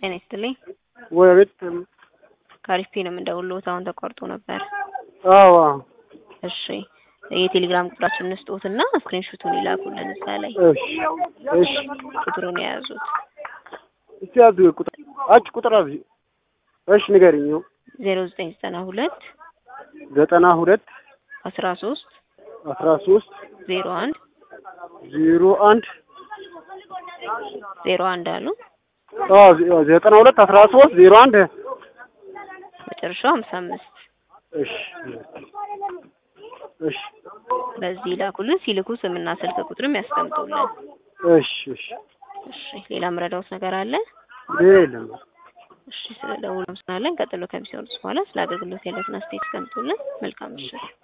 ጤና ይስጥልኝ። ወይ ቤት ከአሪፍ ፔ ነው የምንደውልዎት። አሁን ተቋርጦ ነበር። አዎ እሺ የቴሌግራም ቁጥራችንን ስጦትና ስክሪንሾቱን ይላኩልን እዛ ላይ እሺ እሺ ቁጥሩን የያዙት እስቲ ያዙ ቁጥር አጭ ቁጥር ያዙ እሺ ንገሪኝ ዜሮ ዘጠኝ ዘጠና ሁለት ዘጠና ሁለት አስራ ሶስት አስራ ሶስት ዜሮ አንድ ዜሮ አንድ ዜሮ አንድ አሉ አዎ ዘጠና ሁለት አስራ ሶስት ዜሮ አንድ መጨረሻው ሀምሳ አምስት እሺ እሺ በዚህ ይላኩልን። ሲልኩ ስምና ስልክ ቁጥርም ያስቀምጡልን። እሺ እሺ እሺ ሌላ ምረዳውት ነገር አለ? ሌላ የለም እሺ ስለ ደውሉ አመሰግናለን። ቀጥሎ ከሚሰሩት በኋላ ስለ አገልግሎት ያለትን አስተያየት ያስቀምጡልን። መልካም ምሽት።